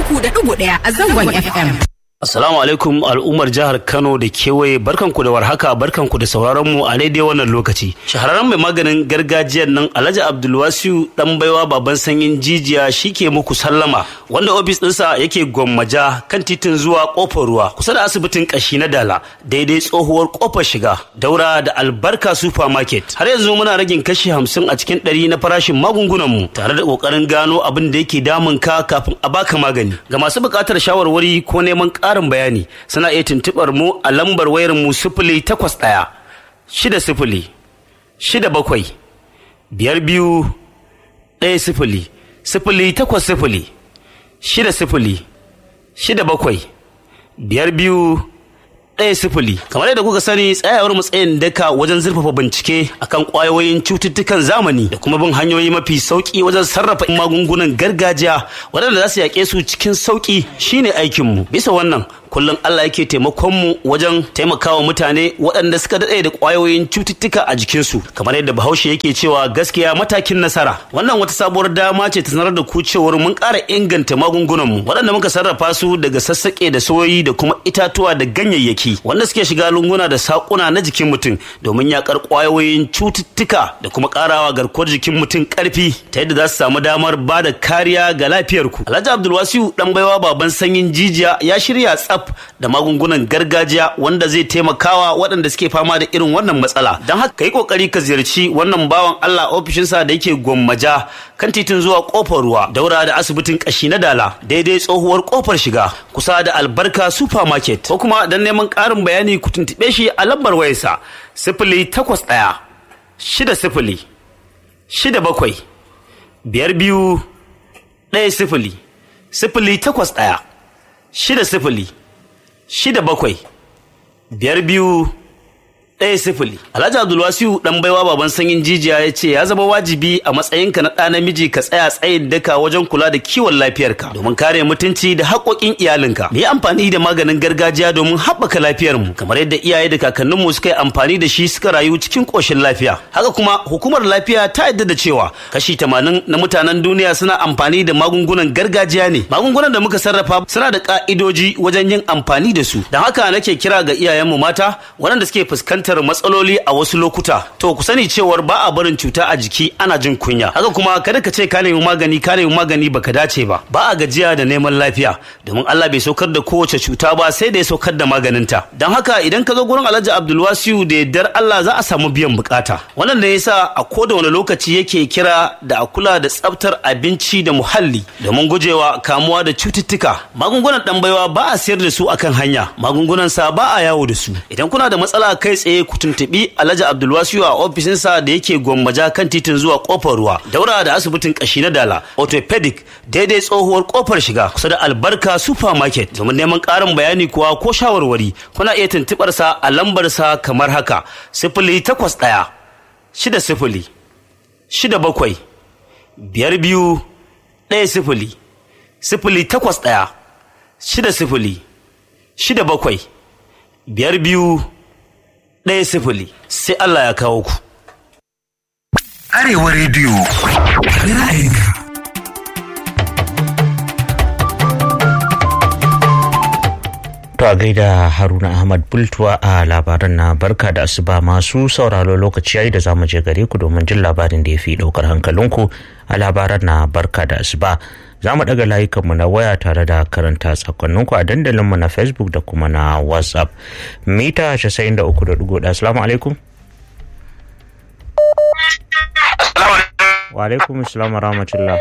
uku da ɗigo ɗaya a zangon FM. Assalamu alaikum al'ummar jihar Kano da kewaye barkanku da warhaka barkanku da sauraron mu a daidai wannan lokaci. Shahararren mai maganin gargajiyar nan Alhaji Abdulwasiu dan baiwa baban sanyin jijiya shike muku sallama wanda ofis ɗinsa yake gwammaja kan titin zuwa kofar ruwa kusa da asibitin kashi na Dala daidai tsohuwar kofar shiga daura da albarka supermarket. Har yanzu muna ragin kashi hamsin a cikin ɗari na farashin magungunan mu tare da ƙoƙarin gano abin da yake damun ka kafin a baka magani. Ga masu buƙatar shawarwari ko neman ƙarin bayani suna iya tuntuɓar mu a lambar wayar mu sifili takwas ɗaya shida sifili shida bakwai biyar biyu ɗaya sifili sifili takwas sifili shida sifili shida bakwai biyar biyu ɗaya sifili kamar yadda kuka sani tsayawar matsayin daka wajen zurfafa bincike akan ƙwayoyin cututtukan zamani da kuma bin hanyoyi mafi sauƙi wajen sarrafa magungunan gargajiya waɗanda za su yaƙe su cikin sauƙi shine aikinmu bisa wannan kullum Allah yake taimakon mu wajen taimakawa mutane waɗanda suka daɗe da ƙwayoyin cututtuka a jikinsu kamar yadda bahaushe yake cewa gaskiya matakin nasara wannan wata sabuwar dama ce ta sanar da ku cewar mun ƙara inganta magungunan mu waɗanda muka sarrafa su daga sassaƙe da soyoyi da kuma itatuwa da ganyayyaki wanda suke shiga lunguna da saƙuna na jikin mutum domin yaƙar ƙwayoyin cututtuka da kuma ƙarawa garkuwar jikin mutum ƙarfi ta yadda za su samu damar ba da kariya ga lafiyarku Alhaji Abdulwasiu ɗan baiwa baban sanyin jijiya ya shirya tsaf da magungunan gargajiya wanda zai taimakawa waɗanda suke fama da irin wannan matsala don haka yi kokari ka ziyarci wannan bawan Allah ofishinsa da yake gwammaja kan titin zuwa kofar ruwa daura da asibitin kashi na dala daidai tsohuwar kofar shiga kusa da albarka supermarket ko kuma don neman ƙarin bayani ku tuntuɓe shi a lambar wayarsa sifili takwas ɗaya shida sifili shida bakwai biyar biyu ɗaya sifili sifili takwas ɗaya shida sifili shida bakwai biyar biyu ɗaya sifili alhaji abdulwasiu dan baiwa baban sanyin jijiya ya ce ya zama wajibi a matsayinka na ɗa namiji ka tsaya tsayin daka wajen kula da kiwon lafiyarka domin kare mutunci da haƙoƙin iyalinka mu yi amfani da maganin gargajiya domin haɓaka lafiyarmu kamar yadda iyaye da kakanninmu suka yi amfani da shi suka rayu cikin ƙoshin lafiya haka kuma hukumar lafiya ta yadda da cewa kashi tamanin na mutanen duniya suna amfani da magungunan gargajiya ne magungunan da muka sarrafa suna da ƙa'idoji wajen yin amfani da su don haka nake kira ga iyayenmu mata waɗanda suke fuskantar fuskantar matsaloli a wasu lokuta to ku sani cewar ba a barin cuta a jiki ana jin kunya haka kuma kada ka ce ka nemi magani ka nemi magani baka dace ba ba a gajiya da neman lafiya domin Allah bai saukar da kowace cuta ba sai da ya saukar da maganinta don haka idan ka zo gurin Alhaji Abdulwasiu da yardar Allah za a samu biyan bukata wannan da yasa a koda wani lokaci yake kira da a kula da tsaftar abinci da muhalli domin gujewa kamuwa da cututtuka magungunan dan baiwa ba a sayar da su akan hanya magungunan sa ba a yawo da su idan kuna da matsala kai tsaye ku tuntuɓi Alhaji Abdulwasiu a ofishinsa da yake gwammaja kan titin zuwa kofar ruwa daura da asibitin kashi na dala orthopedic daidai tsohuwar kofar shiga kusa da albarka supermarket domin neman ƙarin bayani kuwa ko shawarwari kuna iya tuntuɓar sa a lambar sa kamar haka sifili takwas ɗaya shida sifili shida bakwai biyar biyu ɗaya sifili sifili takwas ɗaya shida sifili shida bakwai biyar biyu ɗaya sifili sai Allah ya kawo ku. Arewa rediyo ra'ayinka. To a gaida Haruna Ahmad Bultuwa a labaran na barka da asuba masu sauraro lokaci yayi da zamu je gare ku domin jin labarin da ya fi ɗaukar hankalinku a labaran na barka da asuba. Za mu ɗaga layukanmu na waya tare da karanta sakonninku a dandalinmu na Facebook da kuma na WhatsApp. Mita 93.1 Assalamu alaikum. Wa alaikum assalam wa rahmatullah.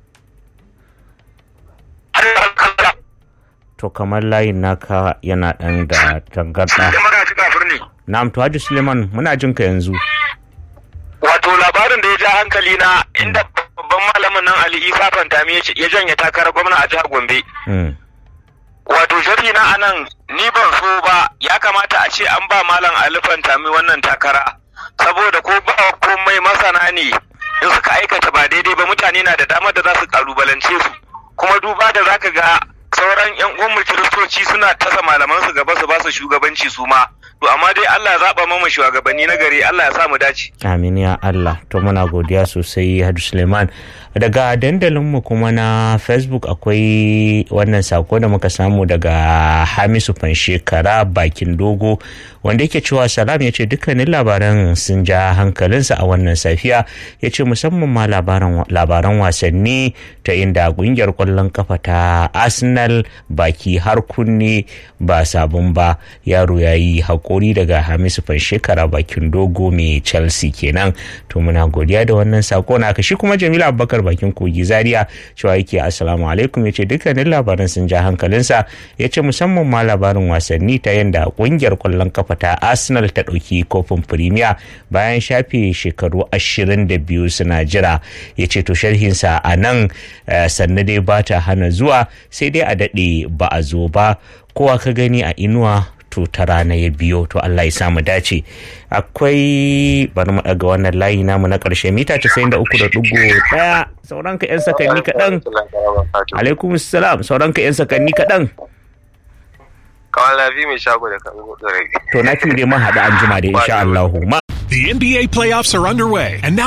To kamar layin naka yana ɗan da tangarɗa. Na'am to Haji Suleiman muna jin ka yanzu. Wato labarin da ya ja hankali na inda babban malamin nan Ali Isa Fantami ya janye takarar gwamna a jihar Gombe. Wato sharhi na anan ni ban so ba ya kamata a ce an ba malam Ali Fantami wannan takara saboda ko ba komai masana ne in suka aikata ba daidai ba mutane na da damar da za su kalubalance su kuma duba da zaka ga sauran yan uwan kiristoci suna tasa malaman su gaba su ba su shugabanci su ma to amma dai Allah ya zaba mama shugabanni na gari Allah ya sa mu dace Amin ya Allah to muna godiya sosai Hadu Suleiman daga dandalinmu kuma na facebook akwai wannan sako da muka samu daga hamisu fanshekara bakin dogo wanda yake cewa salam ya ce dukkanin labaran sun ja hankalinsa a wannan safiya ya ce musamman ma labaran wasanni ta inda kungiyar kwallon kafa ta arsenal baki har kunne ba sabon ba yaro ya yi haƙuri daga hamisu fanshekara bakin dogo mai chelsea kenan to muna godiya da wannan sako na shi kuma jamila abubakar bakin kogi zaria cewa yake assalamu alaikum ya ce dukkanin labaran sun ja hankalinsa ya ce musamman ma labarin wasanni ta yadda kungiyar kwallon kafa ta arsenal ta ɗauki kofin premier bayan shafe shekaru ashirin da biyu suna jira ya ce to sharhinsa a nan sannu dai ba ta hana zuwa sai dai a daɗe ba a zo ba kowa ka gani a inuwa to ta rana ya biyo to Allah ya samu dace akwai bari mu daga wannan layi namu na karshe mita 93.1 sauran ka yan sakanni kaɗan alaikum salam sauran ka yan sakanni kaɗan kawai lafi mai shago da kan to na fi dai mun haɗu an jima da insha Allah The NBA playoffs are underway, and now